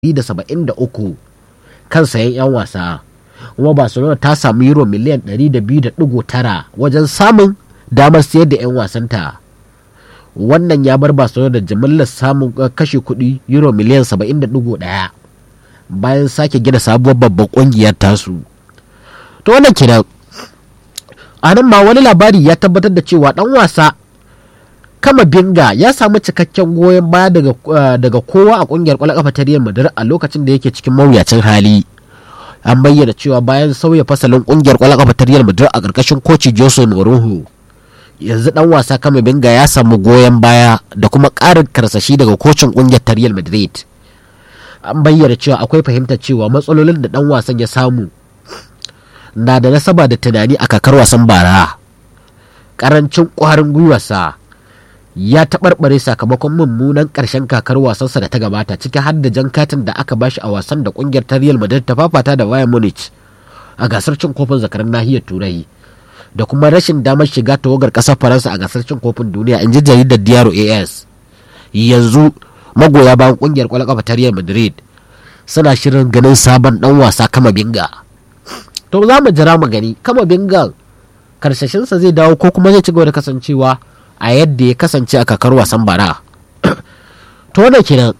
173 kan sayan 'yan wasa kuma barcelona ta samu euro miliyan 200.9 wajen samun damar siyar da 'yan wasanta wannan ya bar barcelona da jimillar samun kashe kuɗi euro miliyan 70.1 bayan sake gina sabuwar babban ƙungiyar tasu to wannan kenan a nan ma wani labari ya tabbatar da cewa ɗan wasa kama binga ya samu cikakken goyon baya daga, daga kowa a kungiyar kwallon kafa ta Real Madrid a lokacin da yake cikin mawuyacin hali an bayyana cewa bayan sauya fasalin kungiyar kwallon kafa ta Real Madrid a karkashin koci Jose Mourinho yanzu dan wasa kama binga ya samu goyon baya da kuma karin karsashi daga kocin kungiyar ta Real Madrid an bayyana cewa akwai fahimtar cewa matsalolin da dan wasan ya samu na da nasaba da tunani a kakar wasan bara karancin kwarin gwiwarsa ya taɓarɓare sakamakon mummunan ƙarshen kakar wasansa da ta gabata ciki har da jan katin da aka bashi a wasan da ƙungiyar ta Real Madrid ta fafata da Bayern Munich a gasar cin kofin zakaran nahiyar Turai da kuma rashin damar shiga tawagar ƙasar Faransa a gasar cin kofin duniya in ji jaridar Diaro AS yanzu magoya bayan ƙungiyar ƙwallon ƙafa ta Real Madrid suna shirin ganin sabon ɗan wasa kama binga to za mu jira mu gani kama bingan karsashinsa zai dawo ko kuma zai ci gaba da kasancewa a yadda ya kasance a kakar wasan bara to da kenan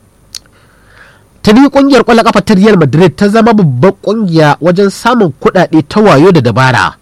tuni kungiyar kwallon kafa ta Real Madrid ta zama babban kungiya wajen samun kuɗaɗe ta wayo da dabara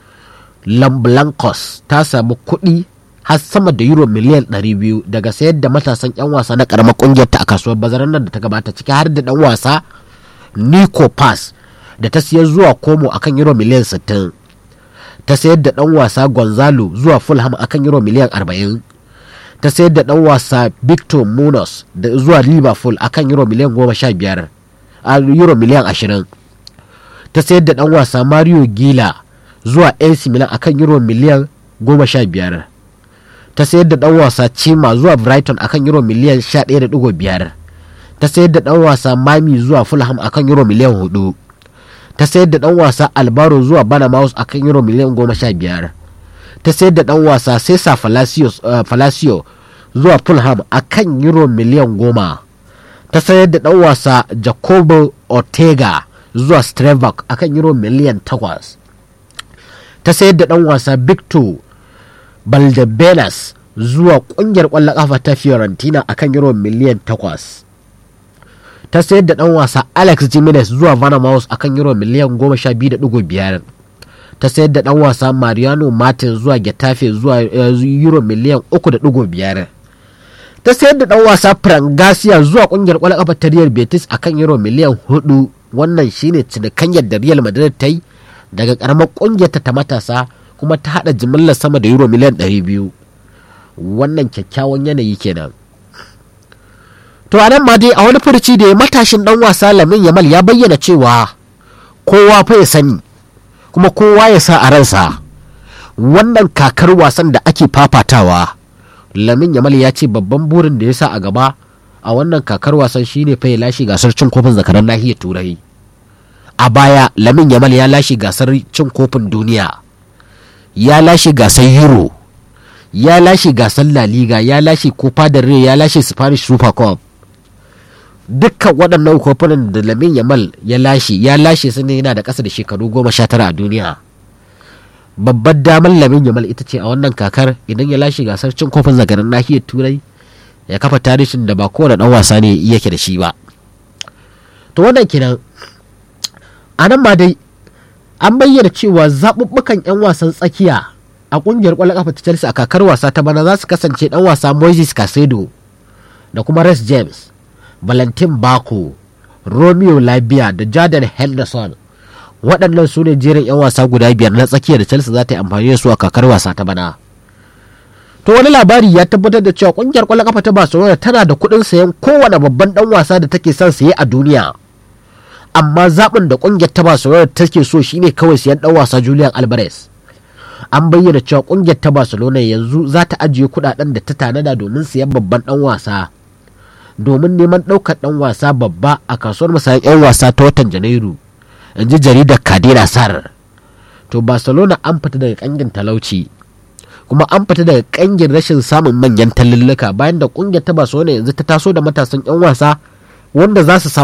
Lamblancos ta samu kuɗi har sama da euro miliyan 200 daga sayar da matasan 'yan wasa na karamar kungiyar ta a kasuwar bazarar nan da ta gabata ciki har da dan wasa Nico Pass da ta siyar zuwa Como akan euro miliyan 60 ta sayar da dan wasa Gonzalo zuwa Fulham akan euro miliyan 40 ta sayar da dan wasa Victor Munoz da zuwa Liverpool akan euro miliyan 15 a euro miliyan 20 ta sayar da dan wasa Mario Gila zuwa AC Milan akan euro miliyan 15 ta sayar da dan wasa Chima zuwa Brighton akan euro miliyan 11.5 ta sayar da dan wasa Mami zuwa Fulham akan euro miliyan 4 ta sayar da dan wasa albaro zuwa banamaus a kan euro miliyan goma sha biyar ta sayar da dan wasa cesar palacio zuwa fulham a kan euro miliyan goma ta sayar da dan wasa jacobo ortega zuwa strevak a kan euro miliyan takwas ta sayar da dan wasa victor baldebenas zuwa kungiyar kwallon kafa ta fiorentina a kan euro miliyan takwas ta sayar da dan wasa alex jimenez zuwa vanamaus a kan euro miliyan goma sha biyu da dugu biyar ta sayar da dan wasa mariano martin zuwa getafe zuwa euro miliyan uku da dugu biyar ta sayar da dan wasa frangasia zuwa kungiyar kwallon kafa ta real betis a kan euro miliyan hudu wannan shine cinikanyar da real madrid ta yi daga karamar kungiyar ta matasa kuma ta hada jimillar sama da euro miliyan 200 wannan kyakkyawan yanayi kenan to a nan ma dai a wani furci da ya matashin dan wasa lamin yamal ya bayyana cewa kowa fa ya sani kuma kowa ya sa a ransa wannan kakar wasan da ake fafatawa lamin yamal ya ce babban burin da ya sa a gaba a wannan kakar wasan shine fa ya lashe gasar cin kofin zakaran nahiyar turai a baya lamin yamal ya lashe gasar cin kofin duniya ya lashe gasar euro ya lashe gasar la liga ya lashe copa del rey ya lashe spanish super cup dukkan waɗannan kofunan da lamin yamal ya lashe ya lashe su ne yana da ƙasa da shekaru goma sha tara a duniya babbar damar lamin yamal ita ce a wannan kakar idan ya lashe gasar cin kofin zagarin nahiyar turai ya kafa tarihin da ba kowane ɗan wasa ne yake da shi ba to wannan kenan a nan ma dai an bayyana cewa zaɓuɓɓukan 'yan wasan tsakiya a ƙungiyar ƙwallon ƙafa ta chelsea a kakar wasa ta bana za su kasance ɗan wasa moises casedo da kuma res james valentin bako romeo labia da jordan henderson waɗannan su ne jerin 'yan wasa guda biyar na tsakiya da chelsea za ta yi amfani da su a kakar wasa ta bana to wani labari ya tabbatar da cewa ƙungiyar ƙwallon ƙafa ta barcelona tana da kuɗin sayan kowane babban ɗan wasa da take son saye a duniya amma zaɓin da ƙungiyar ta barcelona take so shine kawai sayan ɗan wasa julian alvarez an bayyana cewa ƙungiyar ta barcelona yanzu za ta ajiye kuɗaɗen da ta tanada domin sayan babban ɗan wasa domin neman ɗaukar ɗan wasa babba a kasuwar masayan 'yan wasa ta watan janairu in ji jaridar kadira sar to barcelona an fita daga ƙangin talauci kuma an fita daga ƙangin rashin samun manyan tallulluka bayan da ƙungiyar ta barcelona yanzu ta taso da matasan 'yan wasa wanda za su